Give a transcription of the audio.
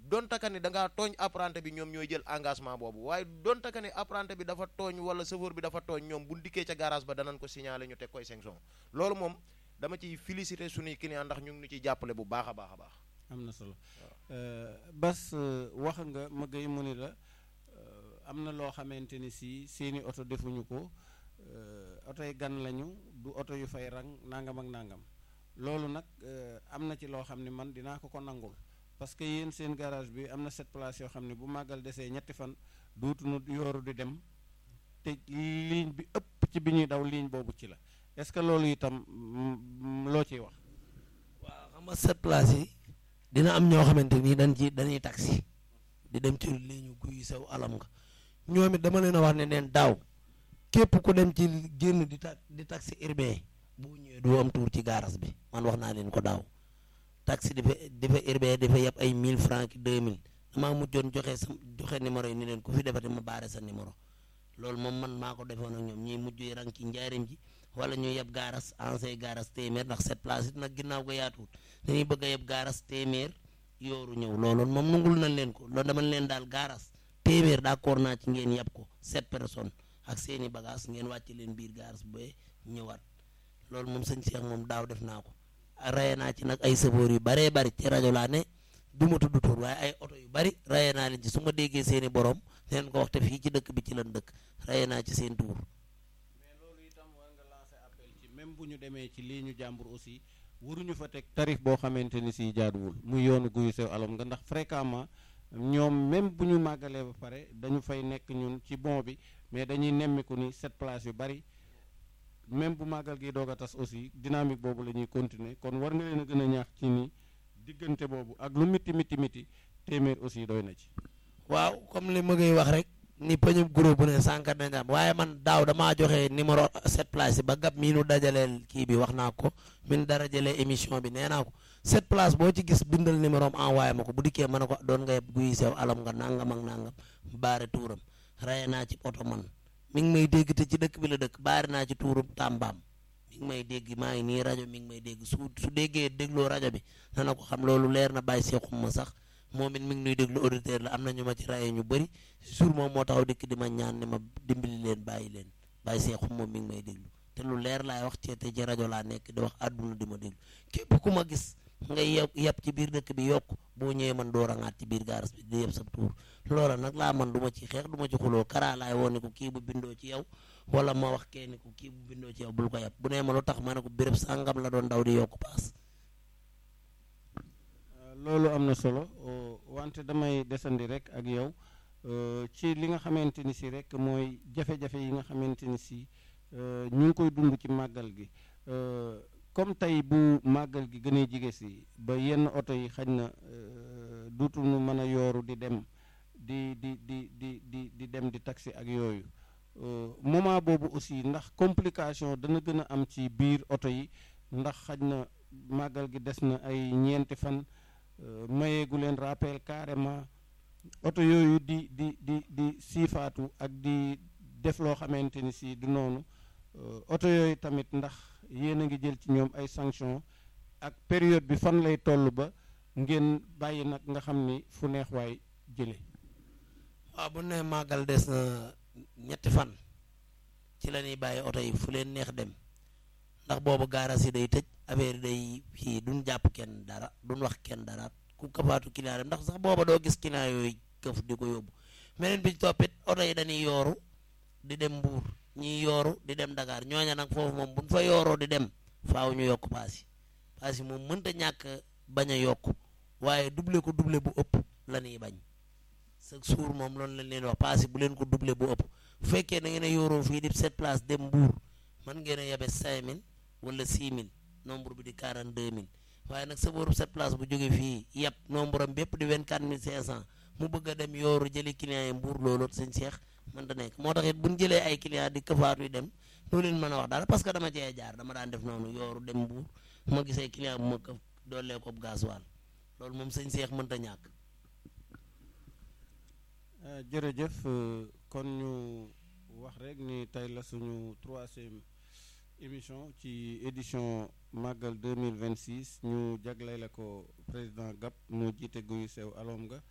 donte ka ni da ngaa tooñ apprenti bi ñoom ñooy jël engagement boobu waaye donte ka ni apprenti bi dafa tooñ wala chauffeur bi dafa tooñ ñoom bu dikkee ca garage ba danañ ko signaler ñu teg koy sanction loolu moom dama ciy féliciter suñuy client ndax ñu ngi ñu ciy jàppale bu baax a baax a baax. am na solo Bas wax nga ma gay mu ni la am na loo xamante ni si seeni oto defuñu ko oto yi gan lañu du oto yu fay rang nangam ak nangam loolu nag am na ci loo xam ne man dinaa ko ko nangul parce que yéen seen garage bi am na sept places yoo xam ne bu màggal desee ñetti fan duutuñu yooru di dem te ligne bi ëpp ci bi ñuy daw ligne boobu ci la est-ce que loolu itam loo ciy wax. waaw xam nga sept places yi dina am ñoo xamante ni dañ ci dañuy taxi di dem ci ligne guy sew alam nga ñoom it dama leen a wax ne neen daaw képp ku dem ci génn di ta di taxi urbain boo ñëwee doo am tour ci gaaras bi man wax naa leen ko daaw taxi dafa dafa urbain dafa yeb ay 1000 francs ki 2000 damaa mujjoon joxe sa joxe numéro yi ni leen ku fi defati ma baare sa numéro loolu moom man maa ko defoon ak ñoom ñuy mujj rang ci njaarim ji wala ñu yeb gaaras ancien gaaras téeméer ndax cette place it nag ginnaaw ko yaatuwut dañuy bëgg a yeb gaaras téeméer yooru ñëw loolu moom nungul nañ leen ko loolu dama leen daal gaaras téeméer d'accord naa ci ngeen yeb ko sept personnes ak seeni bagage ngeen wàcc leen biir gaaras ba ñëwaat loolu moom sëñ Cheikh moom daaw def naa ko raye naa ci nag ay sëfoor yu baree bari ci rajo laa ne du ma tudd tur waaye ay oto yu bari raye naa leen ci su ma déggee seeni borom leen ko wax te fii ci dëkk bi ci lan dëkk raye naa ci seen tuur mais loolu itam war nga lancer appel ci même bu ñu demee ci lii ñu jàmbur aussi waruñu fa teg tarif boo xamante ni si jaaduwul muy yoonu guyu sew alom nga ndax fréquemment ñoom même bu ñu màggalee ba pare dañu fay nekk ñun ci bon bi mais dañuy nemmiku ni cette place yu bari même bu màggal gi doog a tas aussi dynamique boobu la ñuy continuer kon war nga leen a gën a ñaax ci ni diggante boobu ak lu miti miti miti téeméer aussi doy na ci. waaw comme li ma ngay wax rek ni pëñub groupe bu ne sànq nañ am waaye man daaw damaa joxe numéro sept place yi ba gab mii nu dajaleel kii bi wax naa ko min dara jëlee émission bi nee naa ko sept place boo ci gis bindal numéro am envoyé ma ko bu dikkee mën a ko doon nga yeb guy sew alam nga nangam ak nangam baare tuuram raye naa ci oto man mi ngi may dégg te ci dëkk bi la dëkk baare naa ci tuuram tàmbaam mi ngi may dégg maa ngi nii rajo mi ngi may dégg su su déggee dégloo rajo bi dana ko xam loolu leer na bàyyi seexum ma sax moom it mi ngi nuy déglu auditeur la am na ñu ma ci raye ñu bëri jour moom moo taxaw dikk di ma ñaan ni ma dimbali leen bàyyi leen bàyyi seexum moom mi ngi may déglu te lu leer laay wax ci te ci rajo laa nekk di wax àdduna di ma déglu képp ku ma gis ngay yeb yeb ci biir dëkk bi yokk boo ñëwee man doo rangaat ci biir gaaras bi di yeb sa tuur loola nag laa man du ma ci xeex du ma ci xuloo karaa laay woo ni ko kii bu bindoo ci yow wala ma wax kee ni ko kii bu bindoo ci yow bul ko yeb bu nee ma lu tax ma ne ko béréb sàngam la doon daw di yokk paas loolu am na solo wante damay desandi rek ak yow ci li nga xamante ni si rek mooy jafe-jafe yi nga xamante ni si ñu ngi koy dund ci màggal gi comme tey bu màggal gi gënee jige si ba yenn oto yi xaj na duutuñu mën a yooru di dem di di di di di di dem di taxi ak yooyu moment boobu aussi ndax complication dana gën a am ci biir oto yi ndax xaj na màggal gi des na ay ñeenti fan mayeegu leen rappel carrément oto yooyu di di di di siifaatu ak di def loo xamante ni si du noonu oto yooyu tamit ndax yéen a ngi jël ci ñoom ay sanction ak période bi fan lay toll ba ngeen bàyyi nag nga xam ni fu neex waay jële waaw bu ne màggal des na ñetti fan ci la ñuy bàyyi oto yi fu leen neex dem ndax boobu gaaras yi day tëj affaire yi day fii duñ jàpp kenn dara duñ wax kenn dara ku kafaatu client dem ndax sax booba doo gis client yooyu këf di ko yóbbu meneen bi toppit oto yi dañuy yooru di dem mbuur ñiy yooru di dem Dakar ñooña nag foofu moom buñ fa yooroo di dem faaw ñu yokk paas yi paas yi moom mënta ñàkk bañ a yokk waaye double ko double bu ëpp la ñuy bañ chaque jour moom loolu lañ leen wax paas yi bu leen ko double bu ëpp bu fekkee da ngeen a yooroo fii di sept place dem mbuur mën ngeen a yebe cinq mille wala six mille nombre bi di quarante deux mille waaye nag sa booru sept place bu jógee fii yëpp nombre am bépp di vingt quatre mille cinq cent mu bëgg a dem yooru jëli client yi mbuur loolu sëñ Cheikh mën da nekk moo tax it bu ñu jëlee ay client di këfaatu yi dem loolu leen mën a wax dara parce que dama cee jaar dama daan def noonu yooru dem mbuur ma gisee client bu ma këf doolee ko gasoil loolu moom sëñ Cheikh mënta ñàkk jërëjëf kon ñu wax rek ni tey la suñu troisième émission ci édition màggal 2026 ñu jagleel ko président Gap mu jiite guyu sew alom nga